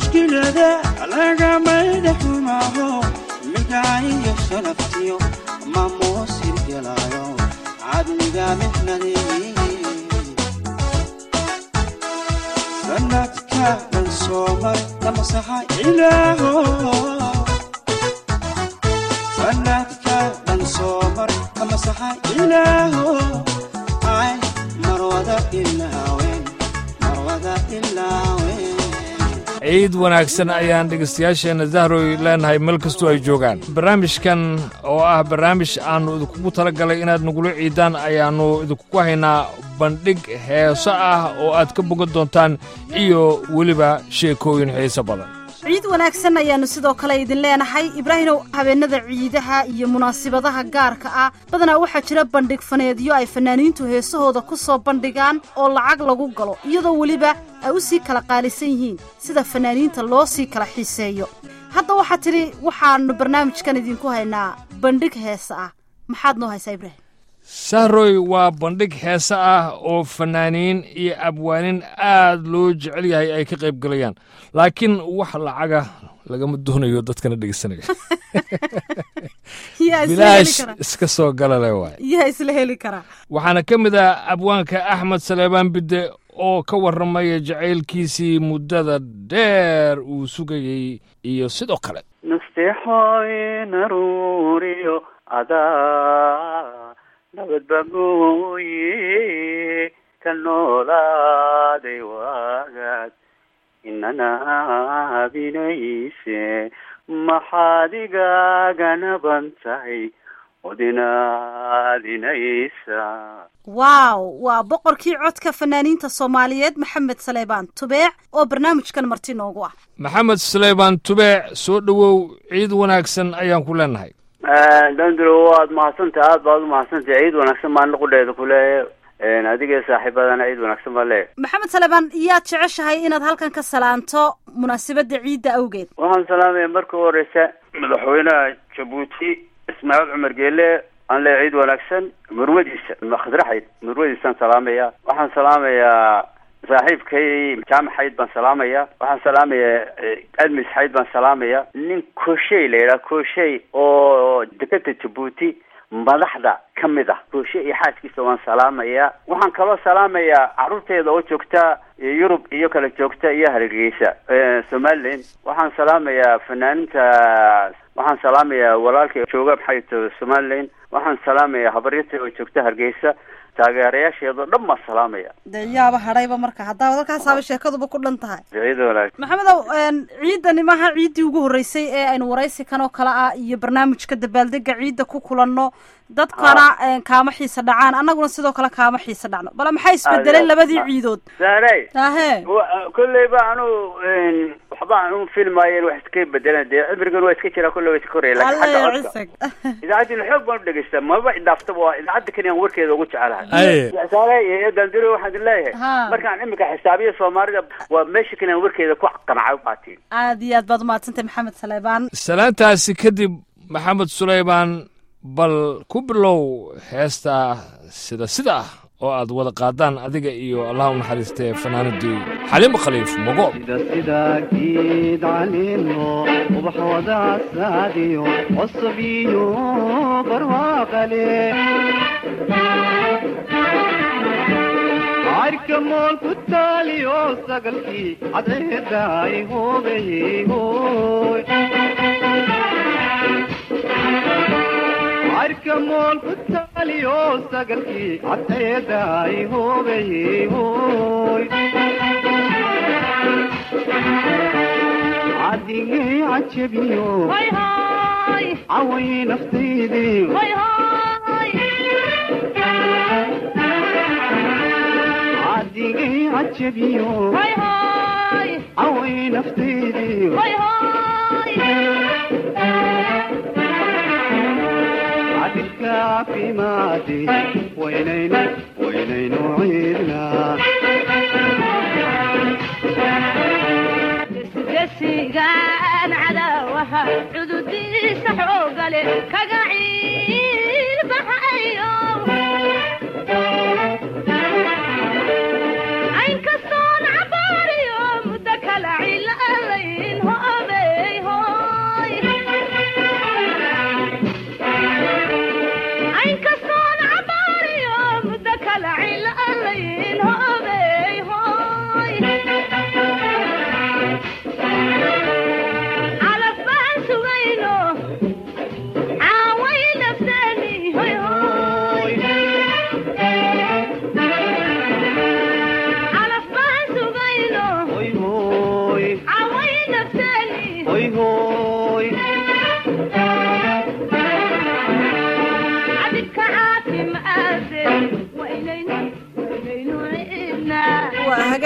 mushkilada lagamayda xumaaho midaayo sharaftiyo mamuusin gelaayo cadliga mixnadii sanadka dhan soomar damasaxa ilaaho sanadka dhan soomar damasaxa ilaaho ay marwada ilaawen marwada ilaawen ciid wanaagsan ayaan dhegaystayaasheenna dahroy leenahay meel kastoo ay joogaan barnaamijkan oo ah barnaamij aannu idinkugu tala galay inaad nagula ciidaan ayaannu idinkugu haynaa bandhig heeso ah oo aad ka bogan doontaan iyo weliba sheekooyin xiiso badan ciid wanaagsan ayaannu sidoo kale idin leenahay ibraahimow habeennada ciidaha iyo munaasibadaha gaarka ah badanaa waxaa jira bandhig faneedyo ay fanaaniintu heesahooda ku soo bandhigaan oo lacag lagu galo iyadoo weliba ay u sii kala qaalisan yihiin sida fanaaniinta loo sii kala xiiseeyo hadda waxaa tidhi waxaannu barnaamijkan idinku haynaa bandhig heesa ah maxaad noo haysaa ibraahim sahroy waa bandhig heese ah oo fannaaniin iyo abwaanin aad loo jecel yahay ay ka qayb galayaan laakiin wax lacaga lagama doonayo dadkana dhegeysanaya yaa isla heli bilaash karaa iska soo galale waay yaa isla heli karaa waxaana ka mid ah abwaanka axmed saleebaan bidde oo ka warramaya jacaylkiisii muddada dheer uu sugayey iyo sidoo kale nasteexoy naruuriyo adaa nabadba mooye ka noolaaday waagaad inana binayse maxaad igaaga naban tahay odinaadinaysa waaw waa boqorkii codka fanaaniinta soomaaliyeed maxamed saleebaan tubeec oo barnaamijkan marti noogu ah maxamed suleymaan tubeec soo dhowow ciid wanaagsan ayaan ku leenahay dandro waad mahadsantahay aad baad umahadsantahay ciid wanaagsan baan qudheeda kule adiga saaxiibadana ciid wanaagsan baa le maxamed saleebaan yaad jeceshahay inaad halkan ka salaanto munaasabadda ciidda awgeed waxaan salaamaya marka u horeysa madaxweynaha jabuuti ismaaciil cumar geele aan le ciid wanaagsan murwadiisa khadraxayd murwadiisaan salaamaya waxaan salaamayaa saaxiibkay jaamac xayd baan salaamaya waxaan salaamayaa admis xayd baan salaamaya nin koshey la yidhaha koshey oo dekeda jabuuti madaxda ka mid ah kooshe iyo xaaskiisa waan salaamayaa waxaan kaloo salaamayaa carruurteeda oo joogta yurub iyo kala joogta iyo hargeysa somaliland waxaan salaamayaa fanaaninta waxaan salaamayaa walaalka jooga maxay tahay somaliland waxaan salaamayaa habaryarta oo joogta hargeysa taageerayaasheedao dhan baan salaamaya dee yaaba hadhayba marka haddaaba dalkaasaaba sheekaduba ku dhan tahay ciid wanaag maxamedow ciidani maaha ciiddii ugu horreysay ee aynu waraysi kan oo kale ah iyo barnaamijka dabaaldega ciidda ku kulanno dadkana kaama xiisa dhacaan annaguna sidoo kale kaama xiisa dhacno bale maxaa isbedelay labadii ciidood saarey ahe kolleyba anu waxba anu filmaayen wax iska bedelan dee cimrigan waa iska jiraa kolley waa iska koraya lakin alla xagga ya codka cisag idaacaddiina xoog baan u dhegeystaa maba idhaaftaba waa idaacadda kani aan warkeeda ugu jecelahay Aye. saare iyo dandiro waxaan idin leeyahay Ha. markaan imika xisaabiya soomaalida waa meesha kani aan warkeeda ku qanacay u qaatiin aad iyo aad baad umahadsantay maxamed saleebaan salaantaasi kadib maxamed suleymaan bal ku bilow heestaa sida sida ah oo aad wada qaadaan adiga iyo allah u naxariistee fanaanadii xaliimo khaliif mogo sida sida geed caleemo ubax wada saadiyo cusub iyo barwaaqale cayrka mool ku taaliyo sagalkii cadceeda ay hoogayey hooy cayrka mool ku taaliyo sagalkii cadceeda ay hoogayey hooy cadigay cajabiyo caway naftaydii cadigay cajabiyo caway naftaydii cadilka caafimaadi waynaynu waynaynu ciidnaa gesigaan cadaawaha cududiisa xoogale kaga ciilbaxayo aynkastoon cabaariyo muddo kala cilaalay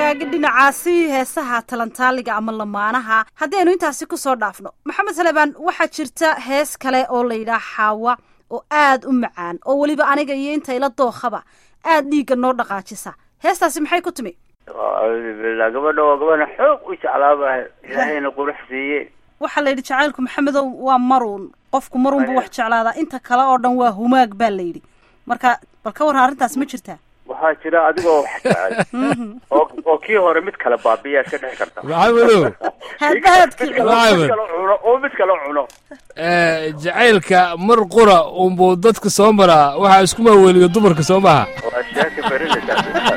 hagaagi dhinacaasi heesaha talantaaliga ama lamaanaha haddaynu intaasi ku soo dhaafno maxamed salebaan waxaa jirta hees kale oo la yidhaah xaawa oo aad u macaan oo weliba aniga iyo inta ila dookhaba aad dhiigga noo dhaqaajisa heestaasi maxay ku timi acuudu billah gabadha oo gabadha xoog u jeclaaba ilaahayna qurux siiye waxaa la yidhi jacaylku maxamedow waa maruun qofku maruun buu wax jeclaadaa inta kale oo dhan waa humaag baa la yidhi marka bal ka warran arrintaas ma jirtaa waxaa jira adigoo wax jecel oo oo kii hore mid kale baabiyaa iska dhici karta maxamedow haadbahaadkii mid kale cuno oo mid kale cuno eh, jacaylka mar qura unbuu dadka soo maraa waxaa isku maaweliyo dumarka soo maha waa sheeka berinaysaa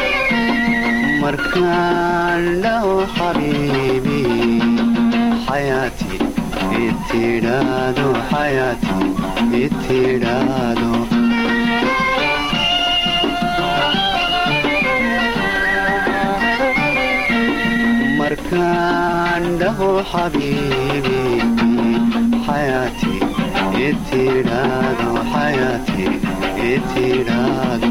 markaan dhaho xabiibi xayaati itidhaado xayaati itidhaado markaan dhaho xabiibi xayaati itidhaado xayaati itidhaado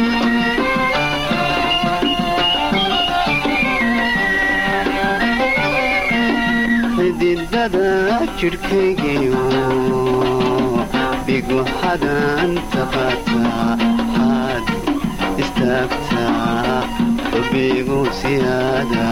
xididada jidhkaygiyo dhigu xadan taqaataa xaad istaagtaa xubigu siyaada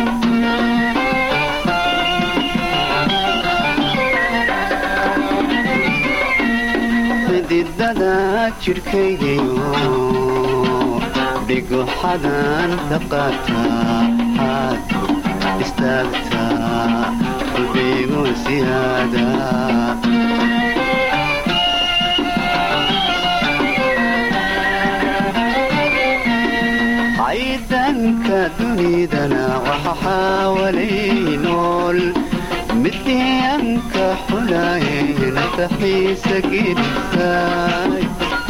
xididada jidhkaygiyo dhigu xadan taqaataa xaad istaagtaa xubigu siyaada caydanka dunidana waxa xaawalay nool midyanka xulaaye nafaxiisa gidsaay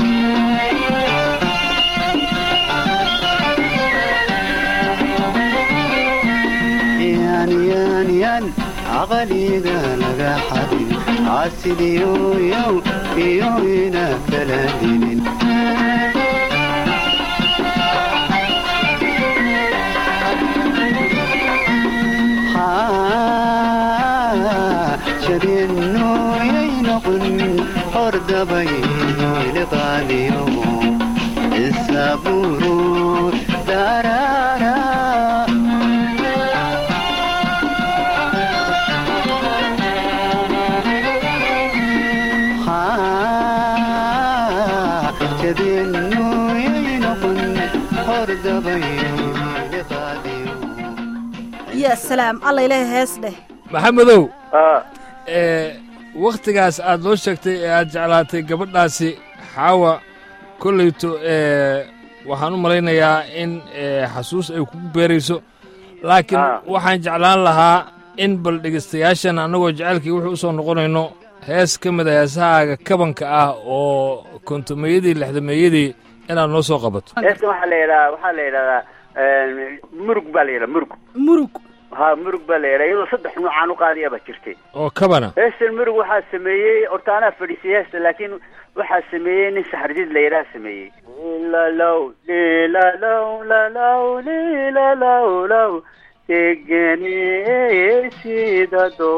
yan yan yan caqaliga laga xadin caasidiyoyow iyo ina kala dinin jadinooyay noqon hordabay liqaadiyo isaburu darara jadinooyay noqon hordabay liqaadiyo ya salaam alla ilaahay hees dheh maxamedow ah eh, wakhtigaas aad noo sheegtay ee aad jeclaatay gabadhaasi xaawa kollayto eh, waxaan u malaynayaa in eh, xasuus ay kugu beerayso laakiin Ah. waxaan jeclaan lahaa in bal dhegaystayaashan annagoo jecaylkii wuxuu u soo noqonayno hees ka mid a heesahaaga kabanka ah oo kontomeeyadii lixdameeyadii inaad noo soo qabato heestan waxaa la yidhaha waxaa la yidhahdaa murug baa la yidhaha murug murug ha murug baa la yidhaha iyadoo saddex nuucaan u qaadaya baa jirtay oo kabana heestan murug waxaa sameeyey horta anaa fadhiisay heesta laakiin waxaa sameeyey nin saxardiid la yidhaha sameeyey lilalow lilalow lalow lilalow low degeneysidado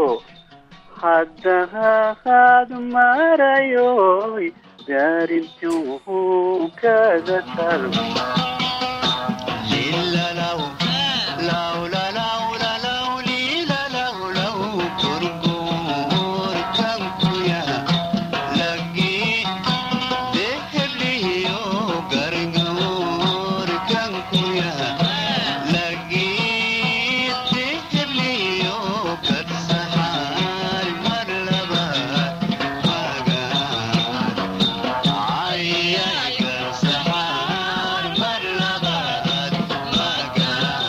haddahaad marayoy daarintuu kaga talo Ay, ay, ay,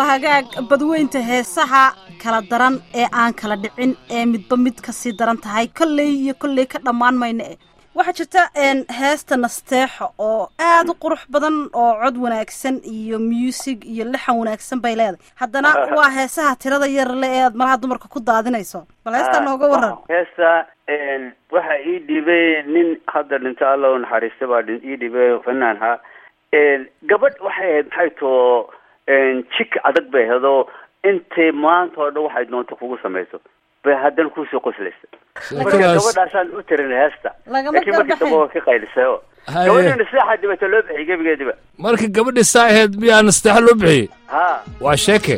waa hagaag badweynta heesaha kala daran ee aan kala dhicin ee midba mid kasii daran tahay kolley iyo kolley ka dhammaan mayna eh waxaa jirta een, heesta nasteexo oo aad u qurux badan oo cod wanaagsan iyo music iyo lixan wanaagsan bay leedahay haddana waa heesaha tirada yar le ee aad malaha dumarka ku daadinayso bal heestaa nooga waran heesta waxa ii dhibay nin hadda dhinta alla u naxariista baa dhin- ii dhibay fanaan ha gabadh waxay ahayd maxay too jik adag bay ahayd oo intay maanta oo dhan waxay doonto kugu samayso bay haddana kusoo qoslaysa marka sheekadaas gabadhaasaan u tirin heesta Lagama laakiin markii garbaxin. dambe waa ka qaylisay oo Haye. gabadhina sidaxaa dibata loo bixiyay gebigeediba marka gabadhii saa ahayd miyaa nasteexo loo bixiyey ha waa sheeke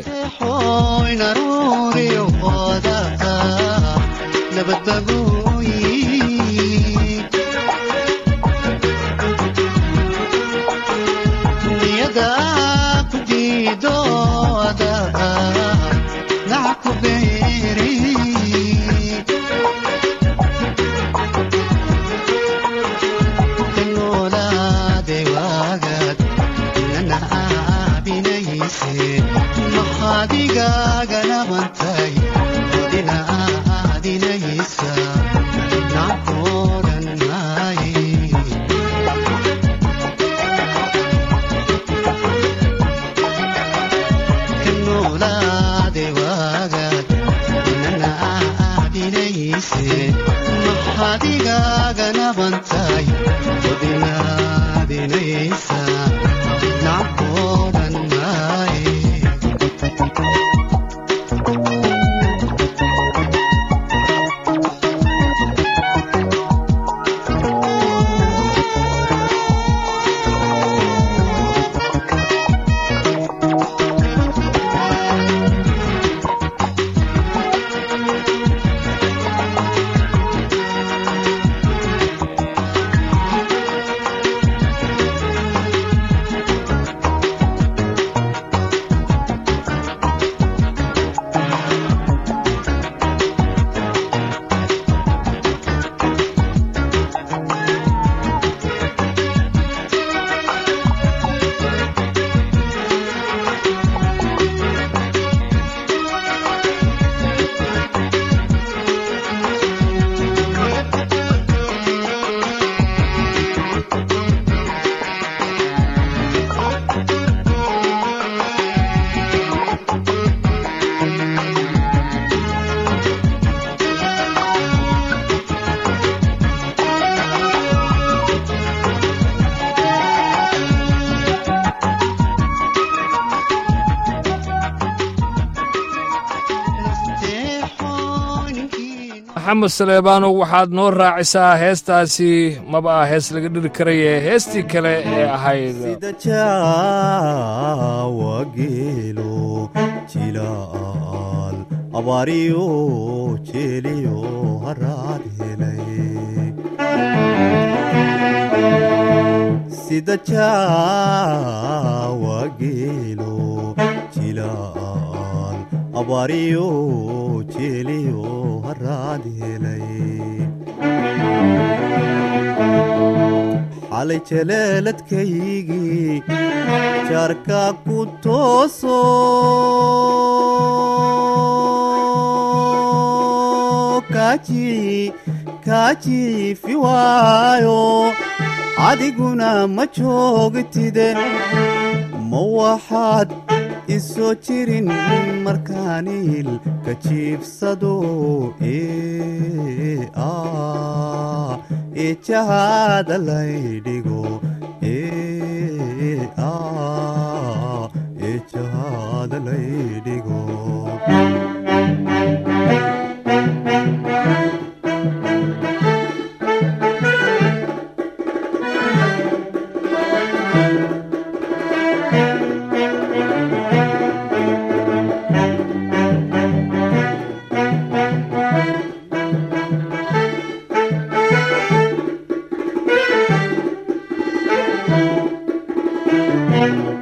maxamed saleebaanow waxaad noo raacisaa heestaasi maba ah hees laga dhiri karaye heestii kale ee ahayd sida jaawa geelo jilaal abaariyo jeeliyo haraad helay sida jaawa geelo jilaal abaariyo jeeliyo haraad helay xalay jaleeladkaygii jaarka ku tooso kaaji kaajiifi waayo adiguna ma joogtide ma waxaad isoo jirin markaaniil ka jiibsado ee ah ee jahaada laydhigo ee ah ee jahaada laydhigo Thank you.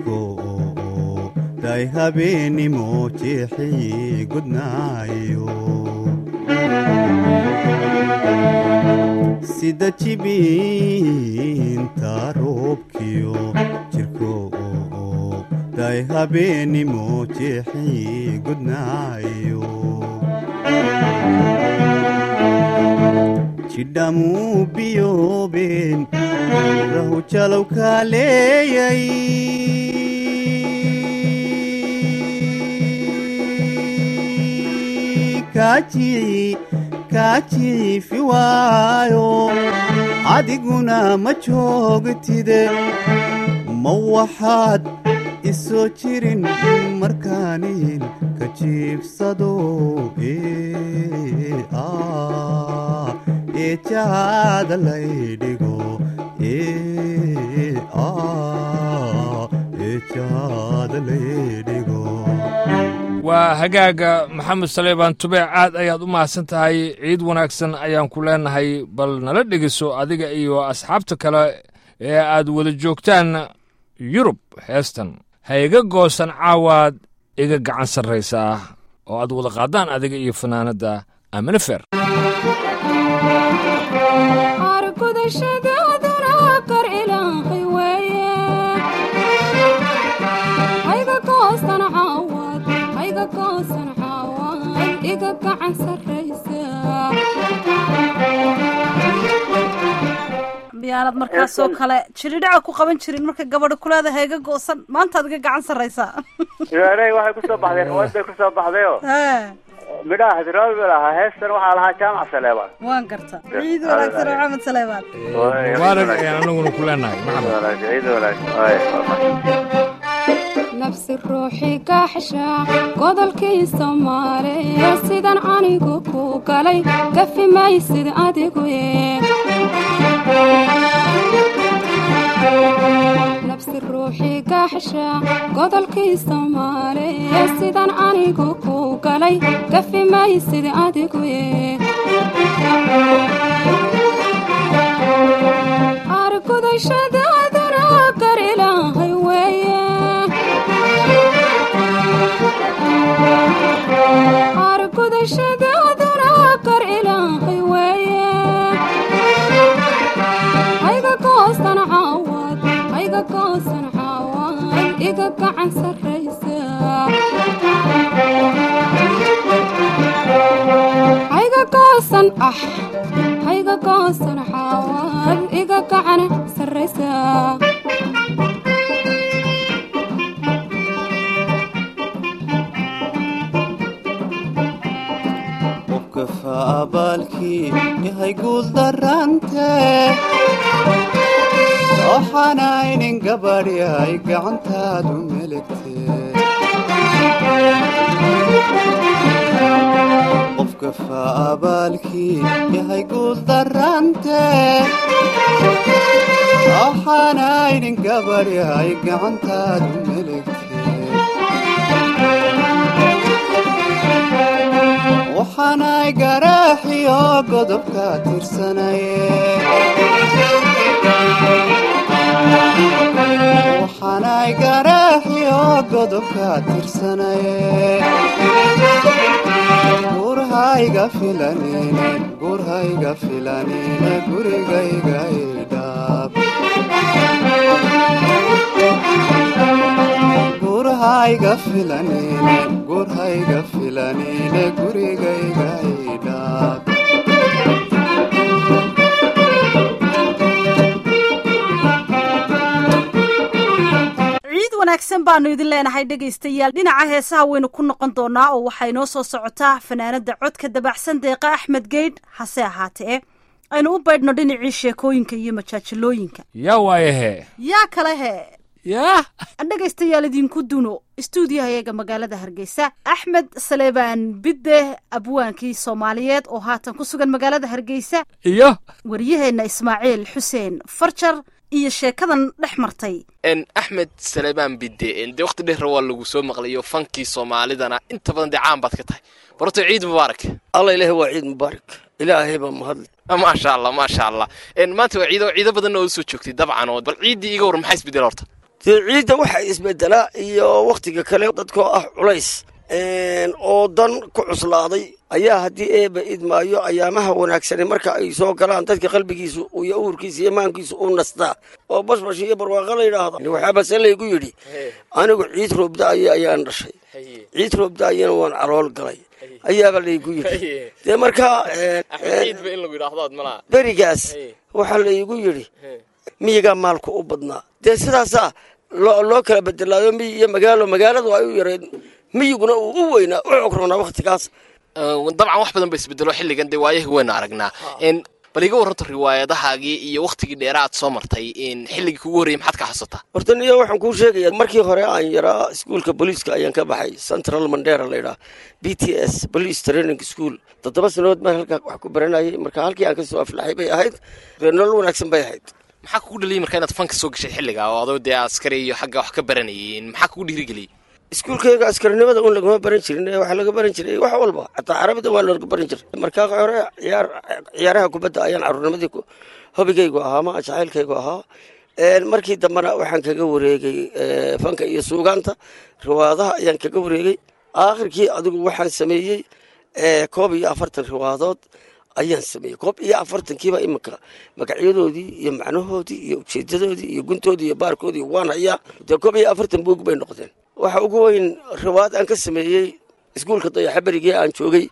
jirko day habeenimo jeexii gudnaayo sida jibiinta roobkiyo jirko day habeenimo jeexii gudnaayo jidhamuu biyoobeen rahu jalow kaaleeyay kaajici kaajici waayo adiguna ma joogtide ma waxaad isoo jirin markaanin ka jiibsado ee ah ee jaada laydhigo ee ah ee jaada laydhigo waa hagaaga maxamed saleebaan tubeec aad ayaad u mahadsan tahay ciid wanaagsan ayaan ku leenahay bal nala dhegiso adiga iyo asxaabta kale ee aad wada joogtaan yurub heestan ha iga goosan caawaad iga gacan sarraysaa oo aad wada qaadaan adiga iyo fanaanadda amine fer argudashadaadana kar ilaahay weeye hayga goosan caawad hayga goosan caawad iga gacan sarraysa miyaanad markaasoo kale jiridhaca ku qaban jirin marka gabadha kulaada heega goosan maantaad iga gacan sarraysaa iwaaney waxay kusoo baxday riwaad bay kusoo baxdayo Hee, midhaha hadraawi ba lahaa heestan waxaa lahaa jaamac saleebaan waan garta ciid wanaagsan oo maxamed saleebaan mubaarak ayaan anaguna ku leenahay maxamed ciid wanaagsan nafsi ruuxii gaaxsha godolkii soomaaliya sidan anigu ku galay gafi maysid adigu nafsi ruuxii gaaxsha godolkii soomaaliya sidan anigu ku galay gafi maysid adigu argudashadaadana gar ilaahay weeye argudashadaadana gar ilaahay weeye hayga goosan caawad hayga goosan caawad iga gacan sarraysa hayga goosan ah hayga goosan caawad iga gacan sarraysa qofka faabaalkii yahay guul darante waxaanaynin gabadhi ay gacantaadu melegte qofka faabaalkii yahay guul darante waxaanaynin gabadhi ay gacantaadu melegte waxaanay garaaxiyo godobka tirsanaye waxaanay garaaxiyo godobka tirsanaye gurhayga filanine gurhayga filanine gurigayga idhaab gurhayga filanine gurhayga filanine gurigayga idhaab ciid wanaagsan baanu idin leenahay dhegaystayaal dhinaca heesaha waynu ku noqon doonaa oo waxaa inoo soo socotaa fanaanada codka dabacsan deeqa axmed geydh hase ahaatee aynu u baydhno dhinacii sheekooyinka iyo majaajilooyinka yaa waayahe yaa kale he yaa dhegaystayaal idinku duno istuudiyahayaga magaalada hargeysa axmed saleebaan bidde abwaankii soomaaliyeed oo haatan ku sugan magaalada hargeysa iyo waryaheenna ismaaciil xuseen farjar iyo sheekadan dhex martay n axmed salebaan bidde dee waqti dheer waa lagu soo maqlayo fankii soomaalidana inta badan dee caan baad ka tahay barto ciid mubaarak alla ilaahay waa ciid mubaarak ilaahay baa mahadle maasha allah maasha allah n maanta waa ciido ciido badanna oo usoo joogtay dabcan oo bal ciiddii iga war maxaa isbedel horta dee ciidda waxa isbedelaa iyo wakhtiga kale dadkoo ah culays oo dan ku cuslaaday ayaa haddii eeba idmaayo ayaamaha wanaagsani marka ay soo galaan dadka qalbigiisu iyo uurkiisa iyo maankiisu u nastaa oo bashbash iyo barwaaqo la yidhaahdo waxaabase laygu yidhi anigu ciid roobda-aya ayaan dhashay ciid roobda-ayana waan calool galay ayaaba laygu yidhi dee markaa berigaas waxaa laygu yidhi miyigaa maalku u badnaa dee sidaasaa loo kala bedelaayo miyi iyo magaalo magaaladu ay u yareed miyiguna uu u weynaa u cogronaa wakhtigaas dabcan wax badan ba isbedelo xilligan dee waayahi waynu aragnaa bal iga warranto riwaayadahaagii iyo wakhtigii dheera aad soo martay xilligii kugu horreyey maxaad ka xasuutaa horta niyo waxaan kuu sheegaya markii hore aan yaraa iskuolka booliiska ayaan ka baxay central mandera laydhaha b t s police training school toddoba sannadood baan halkaa wax ku baranayay marka halkii aan kasoo aflaxay bay ahayd nolol wanaagsan bay ahayd maxaa kugu dhaliyay marka inaad fanka soo gashay xilliga oo adoo dee askari iyo xagga wax ka baranayay maxaa kugu dhiirigeliyey iskuulkayga askarinimada un lagama baran jirin waxaa laga baran jiray wax walba xataa carabida waa laga baran jiray markaa hore ciyaar ciyaaraha kubadda ayaan caruurnimadii hobigaygu ahaa ma jacaylkaygu ahaa markii dambena waxaan kaga wareegay fanka iyo suugaanta riwaadaha ayaan kaga wareegay aakhirkii adigu waxaan sameeyey koob iyo afartan riwaadood ayaan sameeyey koob iyo afartankiiba iminka magacyadoodii iyo macnahoodii iyo ujeedadoodii iyo guntoodii iyo baarkoodii waan hayaa dee koob iyo afartan buug bay noqdeen waxa ugu weyn riwaad aan ka sameeyey iskuulka dayaxa berigii aan joogay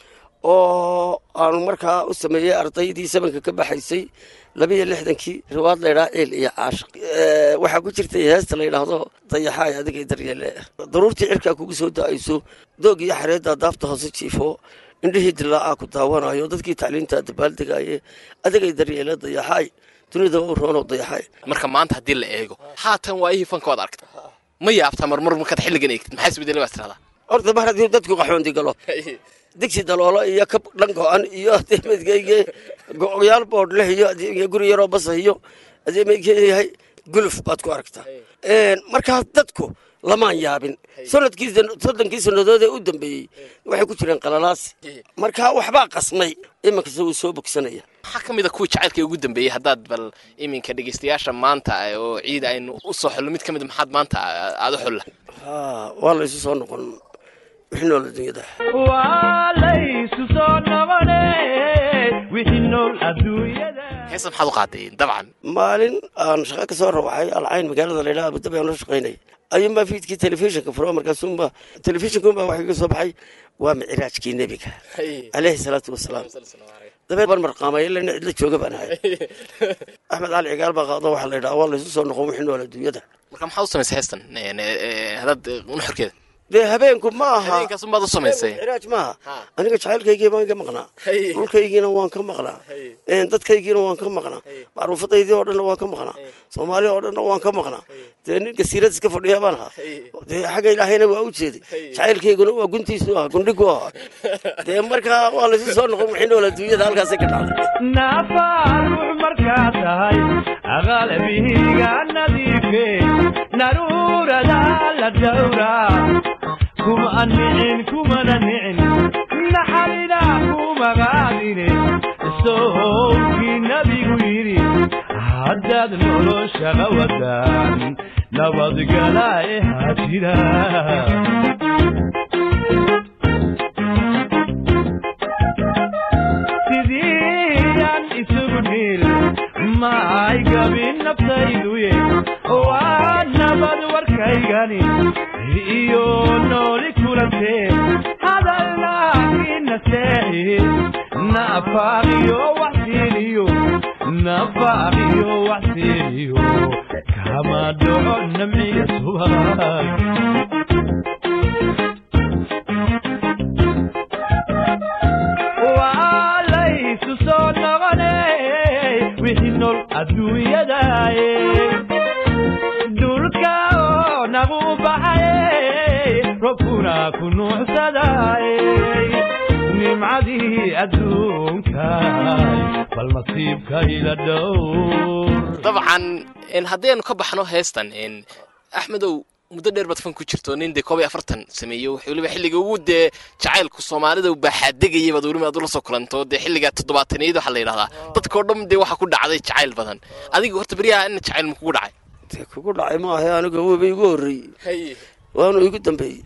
oo aanu markaa u sameeyey ardaydii sabanka ka baxaysay labiiyo lixdankii riwaad laydhaha ciil iyo caashiq waxaa ku jirtay heesta layidhaahdo dayaxaay adigay daryeele daruurtii cirkaa kugu soo da-ayso doog iyo xareeddaa daafta hoose jiifo indhihii dilaacaa ku daawanayo dadkii tacliinta dabaaldegaye adigay daryeele dayaxaay dunida u roono dayaxaay marka maanta haddii la eego haatan waayihii fanka waad aragta ma yaabtaa marmar markaad xilligan eegtid maxaa isbedela baad tiradaa horta mar haddii dadku qaxoondi galo digsi daloolo iyo kab dhan go-an iyo adeemadkeyge go-yaal boodh leh iyo guri yaroo basa iyo adeemadkeeyahay guluf baad ku aragtaa markaa dadku lamaan yaabin sanadkii soddonkii sannadood ee u dambeeyey waxay ku jireen qalalaasi markaa waxbaa qasmay iminkase wuu soo bogsanaya maxaa ka mid a kuwii jacaylka ugu dambeeyey haddaad bal iminka dhegeystayaasha maanta oo ciid aynu u soo xullo mid ka mid maxaad maanta aada u xulla waa laysu soo noqon wixii nool adduunyada waa laysu soo noqone wixii nool adduunyada heesa maxaad u qaaday dabcan maalin aan shaqo ka soo rawaxay alcayn magaalada laydhaha abudabi aan la shaqaynay ayuunbaa fiidkii telefishinka furo markaasuunbaa telefishinkuunbaa waxaa iga soo baxay waa micraajkii nebiga caleyhi salaatu wasalaam dabeed baan marqaamay ilaa cidla jooga baan ahay axmed cali cigaal baa qaado waxaa la yidhaha waa laysu soo noqon wixii nool adduunyada marka maxaad u samaysay heestan hadaad nuxurkeeda dee habeenku ma aha habeenkaasumaad u samaysay micraaj maaha aniga jacaylkaygii baan ka maqnaa dhulkaygiina waan ka maqnaa dadkaygiina waan ka maqnaa macruufadaydii oo dhanna waan ka maqnaa soomaaliya oo dhanna waan ka maqnaa dee nin gasiirad iska fadhiya baan ahaa dee xagga ilaahayna waa u jeeday jacaylkayguna waa guntiisu ah gundhigu ah dee markaa waa laysu soo noqon wixii nool adduunyada halkaasay ka dhacday naafaarux markaa tahay aqalbihiga nadiife naruurada la dhowraa kuma nicin kumana nicin naxarina kumagaadine sowkii nabigu yidhi haddaad noloshaga wadaan nabadgala ee hajira sidiyaan isugu niil maay gabin naftayduye waa nabad warkaygani iyo nooli kulantee hadalnaakina seexi nafaaqiyo waxsiiniyo nafaaqiyo waxsiiniyo kama dhaco namciya subag waa laysu soo noqone wixii nool adduunyadaye dhulka oo nagu baxaye robkuna ku nuucsadaye nimcadii adduunka bal nasiibka ila dhowr dabcan haddaynu ka baxno heestan axmedow muddo dheer baad fan ku jirto nin dee koob iyo afartan sameeyo weliba xilliga ugu dee jacaylku soomaalida baaxaadegayay baad weliba aad ula soo kulanto dee xilliga toddobaataniyad waxaa la yidhahdaa dadkao dhan dee waxaa ku dhacday jacayl badan adiga horta beryaha ina jacayl ma kugu dhacay dee kugu dhacay maaha aniga weba igu horreeyey haye waanu igu dambeeyey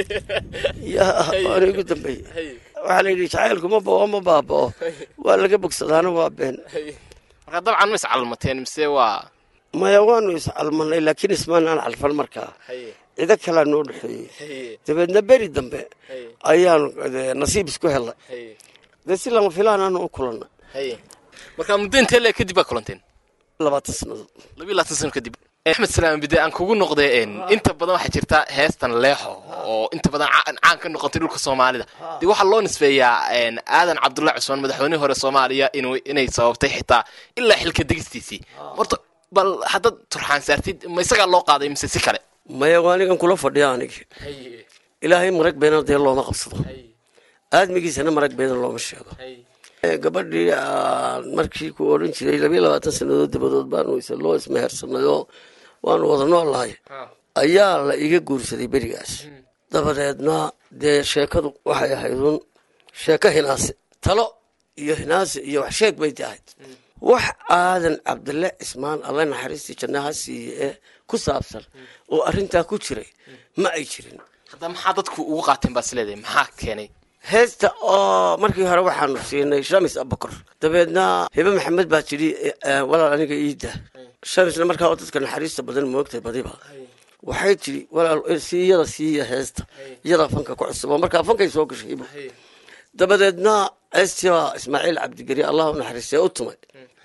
ya waanu igu dambeeyey haye waxaa la yidhi jacaylku ma bao ma baabao waa laga bogsadaana waa been haye marka dabcan ma iscalmateen mise waa maya waanu iscalmanay laakiin ismaanaan calfan markaa haye cido kalaa noo dhexeeyey haye dabeedna beri dambe haye ayaanu dee nasiib isku helnay haye dee si lama filaan aanu u kulannay haye marka muddo intee leeg kadib baa kulanteen labaatan sannadood labiyo labaatan sano kadib axmed salaam bide aan kugu noqday een, inta badan waxaa jirta heestan leexo oo inta badan caan caan ka noqotay dhulka soomaalida dee waxaa loo nisbeeyaa een, aadan cabdullahi cusmaan madaxweynihii hore soomaaliya inuu inay sababtay xitaa ilaa xilka degistiisii horta bal haddaad turxaan saartid ma isagaa loo qaaday mise si kale maya waa anigan kula fadhiya anigi ilaahay marag beena dee looma qabsado aadmigiisana marag beena looma sheego Ee, gabadhii aan markii ku odhan jiray labiyo labaatan sannadood dabadood baanu is loo ismehersanay oo waanu wada noolahay ayaa la iga guursaday berigaas dabadeedna dee sheekadu waxay ahayd un sheeko hinaase talo iyo hinaase iyo wax sheeg bay ahayd wax aadan cabdille cismaan alle naxariistii jannaha siiye ee ku saabsan oo arrintaa ku jiray ma ay jirin hadda maxaa dadku ugu qaateen baad isleedahay maxaa keenay heesta oo markii hore waxaanu siinay shamis abakor dabeedna hibe maxamed baa tidhi eh, walaal aniga iida shamisna markaa oo dadka naxariista badan moogtay badiba waxay tidhi walaal eh, sii iyada siiya heesta iyadaa fanka ku cusub oo markaa fankay soo gashay hibo dabadeedna heestii baa ismaaciil cabdigeri allah u naxariistay u tumay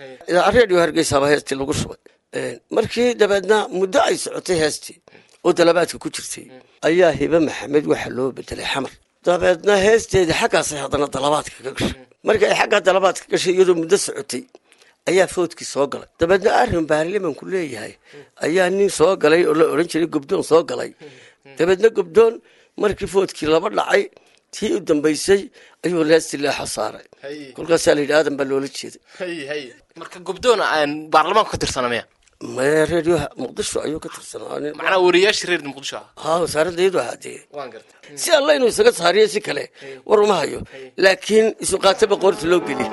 redio hargeysaaba heestii lagu shubay Eh, markii dabeedna muddo ay socotay heestii oo dalabaadka ku jirtay ayaa hibe maxamed waxaa loo bedelay xamar dabeedna heesteedii xaggaasay haddana dalabaadka ka gashay markii ay xaggaa dalabaadka gashay iyadoo muddo socotay ayaa foodkii soo galay dabeedna arrin baarlimanku leeyahay ayaa nin soo galay oo la odhan jiray gobdoon soo galay dabeedna gobdoon markii foodkii laba dhacay tii u dambaysay ayuu leesti leexo saaray kolkaasaa la yidhi aadan baa loola jeeday marka gobdoona aan baarlamaanku ka tirsana miya maya reedioha muqdisho ayuu ka tirsanaa nin- macnaa wariyaashii reer muqdisho ah haa wasaaradda iyadu ahaadee waan gartay si alla inuu isaga saariyo si kale war uma hayo laakiin isu qaataba qoorta loo geli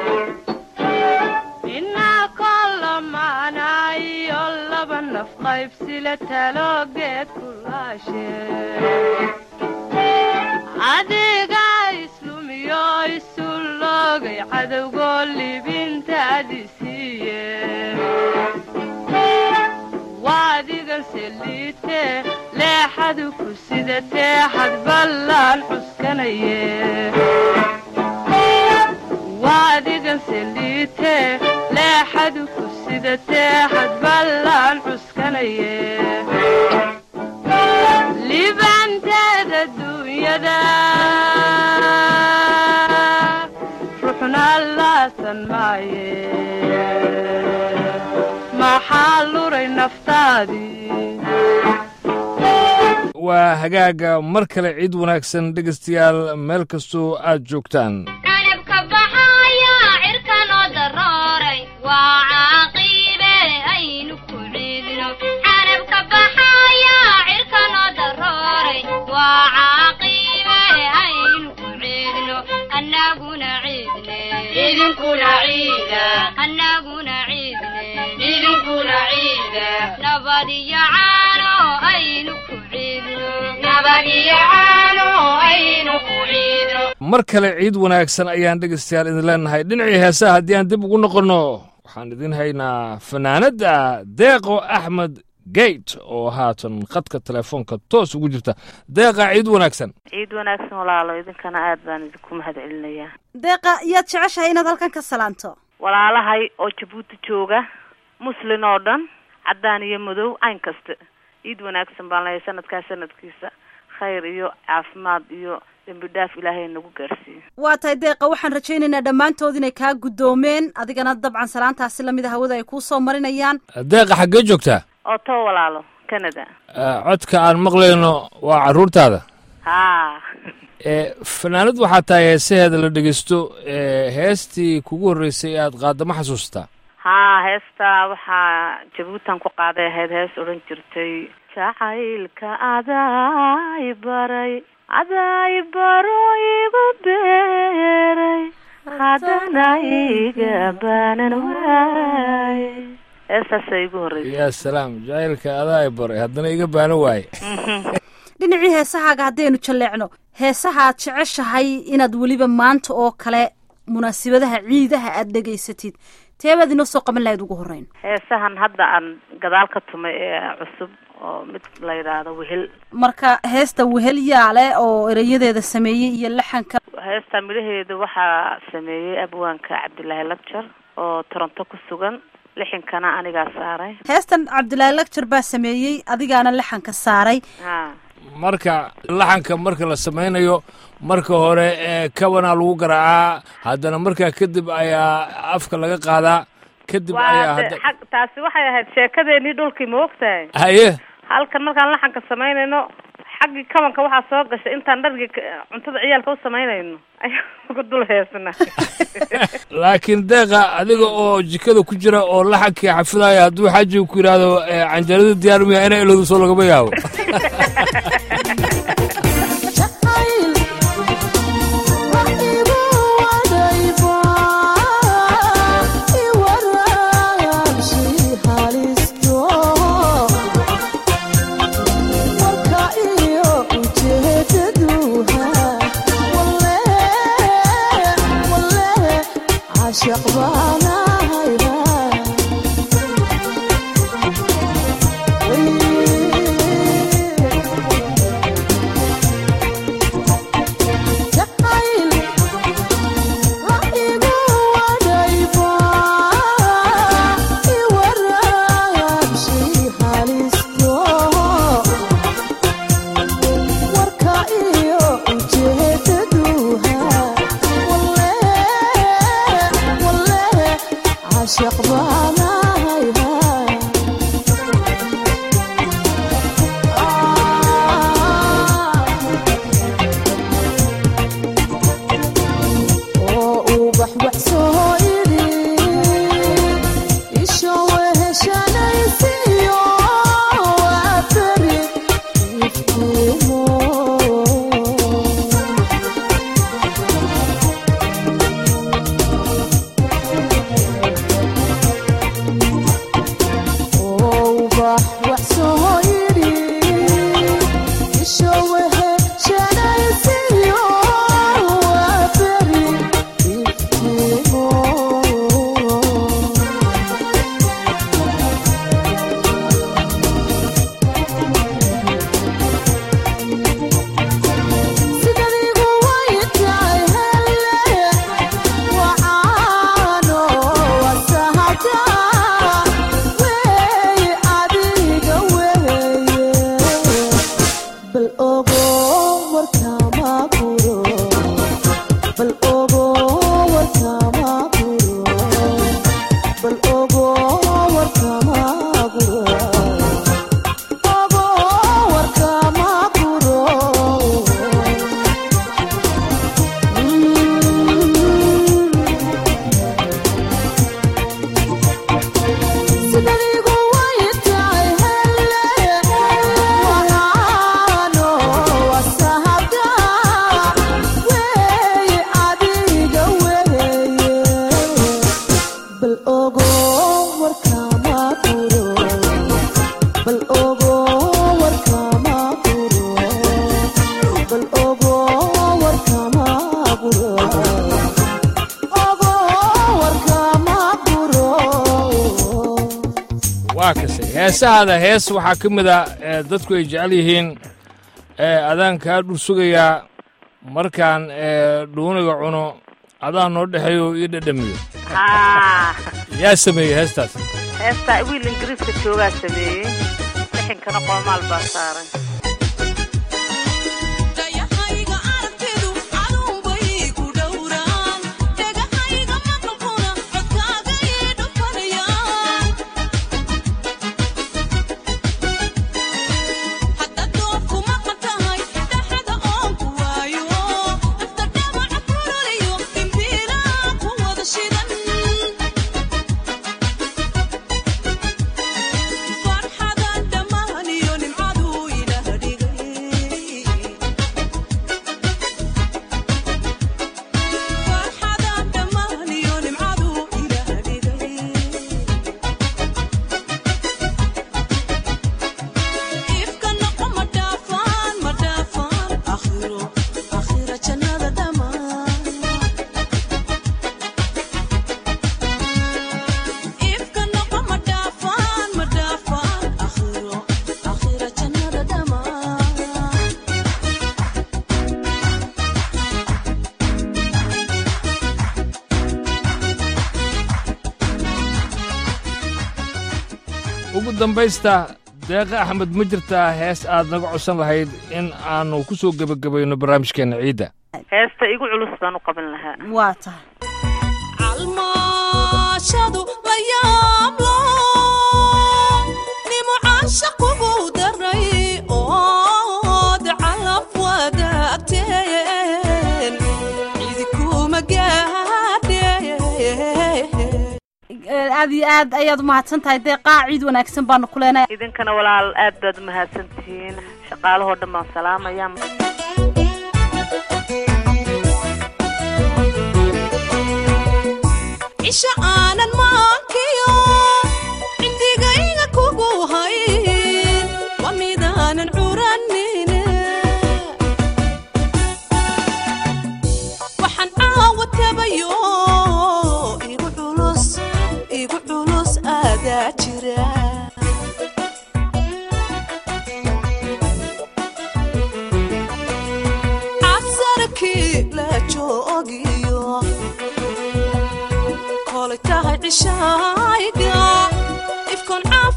inaa kolamaanayo laba naf qaybsile taloogeed kulaashe adiga islumiyo isu loogay cadowgoo libintaadi siiye waadigan seliite leexadu ku sidatee xadballaan cuskanaye waadigan seliite leexadu ku sidatee xadballaan cuskanaye libanteeda duunyada ruxna laasan maaye maxaa luray naftaadii waa hagaaga mar kale ciid wanaagsan dhegaystayaal meel kastoo aad joogtaan canabka baxaya cirka noo darooray waa caaqibe aynu ku ciidno canabka baxaya cirka noo darooray waa caaqibe aynu ku ciidno annaguna ciidne idinkuna ciida annaguna ciidne idinkuna ciida nabad iyo caano aynu ku ciidno nabad iyo caano aynu ku ciidno mar kale ciid wanaagsan ayaan dhegaystayaal idin leenahay dhinacii heesaha haddii aan dib ugu noqonno waxaan idin haynaa fanaanadda deeqo axmed geyt oo haatan khadka telefoonka toos ugu jirta deeqa ciid wanaagsan ciid wanaagsan walaalo idinkana aad baan idinku mahad celinayaa deeqa yaad jeceshahay inaad halkan ka salaanto walaalahay oo jabuuti jooga muslin oo dhan caddaan iyo madow cayn kasta ciid wanaagsan baan lehay sanadkaa sanadkiisa khayr iyo caafimaad iyo dembi dhaaf ilaahay nagu gaarsiiyo waa tahay deeqa waxaan rajaynaynaa dhammaantood inay kaa guddoomeen adigana dabcan salaantaasi lamida hawada ay kuu soo marinayaan deeqa xaggee joogtaa oo too walaalo canada Eh, codka aan maqlayno waa carruurtaada haa Eh, fanaanad waxaa tahay heesaheeda la dhegeysto eh, heestii kugu horreysay ee aad qaadda ma xasuustaa haa heestaa waxaa jabuutan ku qaaday ahayd hees odhan jirtay jacaylka adaa i baray adaa i baro igu beeray haddana iga baanan waay heestaasa igu horreysay yaa salaam jacaylka adaa i baray haddana iga baano waaye dhinacii heesahaaga haddaynu jalleecno heesaha aad jeceshahay inaad weliba maanta oo kale munaasibadaha ciidaha aad dhegaysatid teebaad inoo soo qaban lahayd ugu horreyn heesahan hadda aan gadaal ka tumay ee cusub oo mid la yidhaahdo wehel marka heesta wehel yaale oo erayadeeda sameeyey iyo laxanka heesta midhaheeda waxaa sameeyey abwaanka cabdilaahi labjar oo toronto ku sugan lixinkana anigaa saaray heestan cabdilaahi lagjar baa sameeyey adigaana laxanka saaray ha marka laxanka marka la samaynayo marka hore ee kabanaa lagu garaacaa haddana markaa kadib ayaa afka laga qaadaa kadib ayaa waa de hadda xag taasi waxay ahayd sheekadeenii dhulkii ma ogtahay haye halkan markaan laxanka samaynayno xaggii kabanka waxaa soo gashay intaan dhargii ka- cuntada ciyaalka u samaynayno ayaan uga dul heesana laakiin deeqa adiga oo jikada ku jira oo laxankii xafidaya hadduu xaajiga ku yidhaahdo ee canjarada diyaar miya ina ilowda soo lagama yaabo waa kase heesahaada hees waxaa ka mid a ee dadku ay jecel yihiin ee adaan kaa dhul sugayaa markaan ee dhuuniga cuno adaa noo dhexeeyo ii dhadhamiyo ha yaa sameeyey heestaas heestaa wiil ingiriiska joogaa sameeyey lixinkana qoomaal baa saaray farxadan dhammaan iyo nimcadu ilaah dambaysta deeqa axmed ma jirtaa hees aad naga codsan lahayd in aanu ku soo gebagabayno barnaamijkeenna ciidda heesta igu culus baan u qaban lahaa waa tahay calmaashadu la yaablo nimucaashaqugu daray ood calaf wadaagteen cidikuma gaadheen aad iyo aad ayaad umahadsan tahay deeqaa ciid wanaagsan baanu ku leenahay idinkana walaal aad baad umahadsan tihiin shaqaalahoo dhan baan salaamaya cisho aanan maankiyo cindigayga kugu hayn waa midaanan curanine waxaan caawa tabayo igu culus igu culus aadaa jira cabsarkii la joogiyo kolay tahay cishayga ifkoon caaf